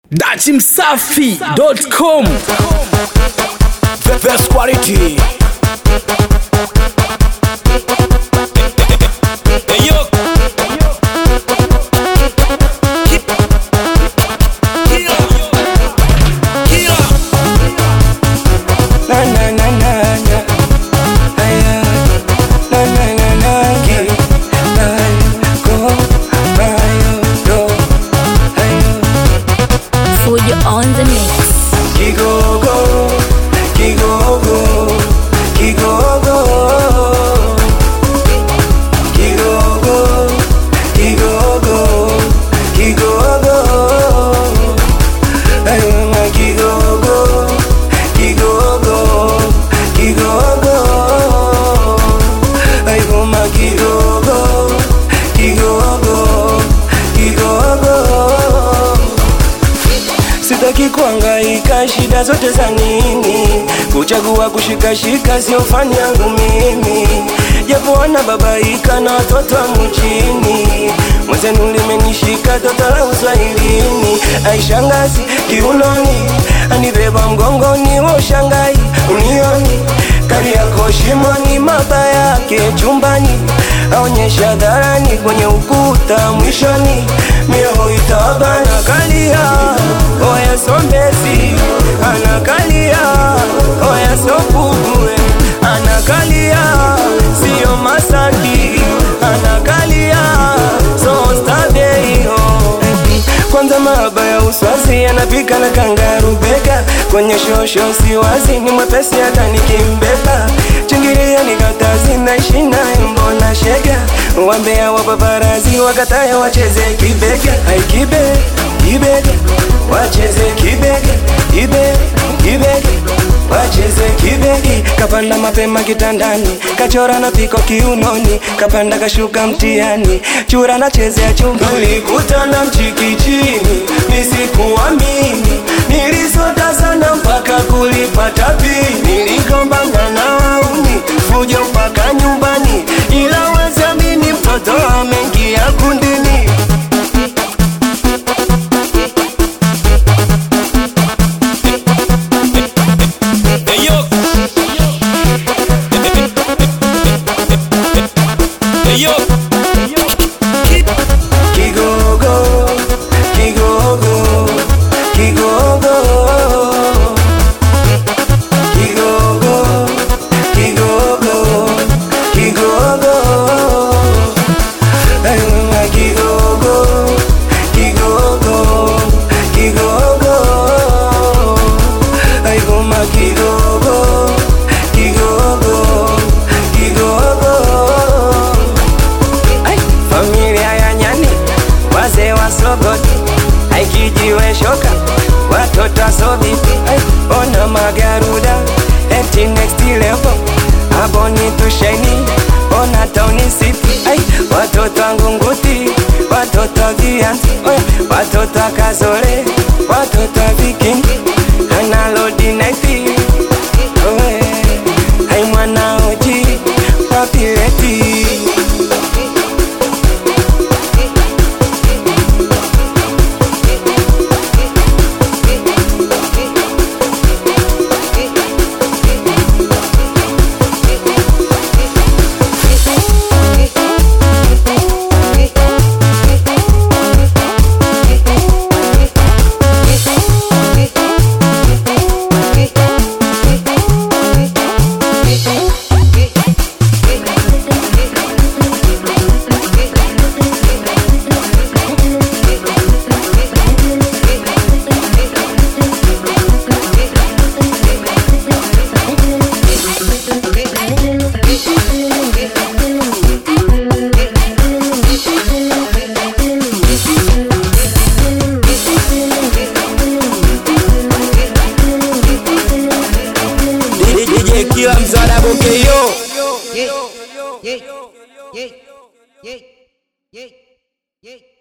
dachimsafi.com The best quality. Na na na na na. Aya. Na na na na. Ki. Ayo. Go. Ayo. Do. Ayo. Fujo on the mix. Kigogo. Kigogo. Kigogo. Kigogo. Kigogo. Kigogo. Ayo ma kigogo. Kigogo. Kigogo. Ayo ma kigogo. Kigogo. Kigogo. Sitaki kuangaika, shida zote za nini? Kuchagua kushikashika sio fani yangu mimi, japo wanababaika na watoto wa mjini. Mwenzenu limenishika toto la uswahilini, aishangazi kiunoni, anibeba mgongoni, wa ushangai unioni kari yako shimoni, maba yake chumbani, aonyesha dharani kwenye ukuta mwishoni, mioyo itabana kalia oya sombezi anakalia oya sopugue anakalia sio masaki anakalia sostabeio kwanza mahaba ya uswazi anapika na kangarubeka kwenye shosho siwazi ni mwepesi hata nikimbeba chingiria nikatazi naishi naye mbona shega wambea wa paparazi wakataya wacheze kibega aikibe kibega wacheze kibega kibe kibega wacheze kibegi kapanda mapema kitandani kachora na piko kiunoni kapanda kashuka mtiani chura na chezea chumba tulikutana mchikichini nisikuamini nilisota sana mpaka kulipata pini niligombana na wauni fujo mpaka nyumbani ila wezamini mtoto amengia kundini Kigogo, kigogo, kigogo, kigogo, kigogo, kigogo. Ay, mama, kigogo, kigogo, kigogo. Ay, mama, kigogo, kigogo, kigogo. Ai, familia ya nyani wazee wa sogoti aikijiwe shoka watoto wasovipi ona magaruda eti next level hapo ni tusheni ona tauni city ai watoto wangunguti watoto wa vianzi oya, watoto wa kazore watoto wa vikingi analodi naifi oe ai mwanaoji papileti DJ kila mzada bokeyo yeah, yeah, yeah, yeah, yeah, yeah.